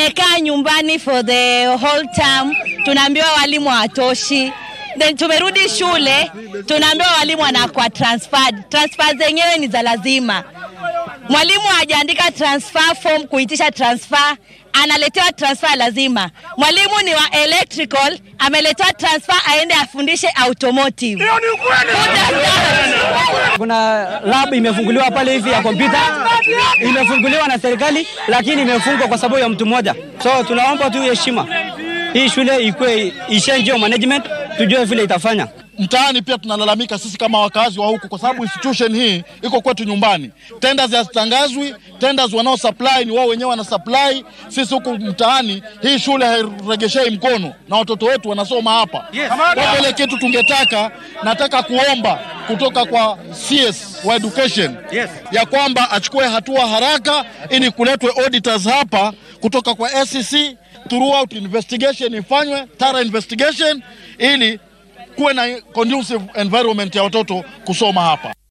tumekaa nyumbani for the whole term, tunaambiwa walimu hawatoshi. Then tumerudi shule, tunaambiwa walimu wanakuwa transferred. Transfer zenyewe ni za lazima. Mwalimu hajaandika transfer form kuitisha transfer, analetewa transfer lazima. Mwalimu ni wa electrical, ameletewa transfer aende afundishe automotive. Who does that? Kuna lab imefunguliwa pale hivi ya kompyuta, imefunguliwa na serikali, lakini imefungwa kwa sababu ya mtu mmoja. So tunaomba tu heshima, hii shule ikuwe ishange management, tujue vile itafanya. Mtaani pia tunalalamika sisi kama wakazi wa huku, kwa sababu institution hii iko kwetu nyumbani. Tenders hazitangazwi, tenders wanao supply ni wao wenyewe wana supply. Sisi huku mtaani hii shule hairegeshei mkono na watoto wetu wanasoma hapa. Kwa vile kitu tungetaka, nataka kuomba kutoka kwa CS wa education ya kwamba achukue hatua haraka ili kuletwe auditors hapa kutoka kwa SEC, throughout investigation ifanywe, thorough investigation ili kuwe na conducive environment ya watoto kusoma hapa.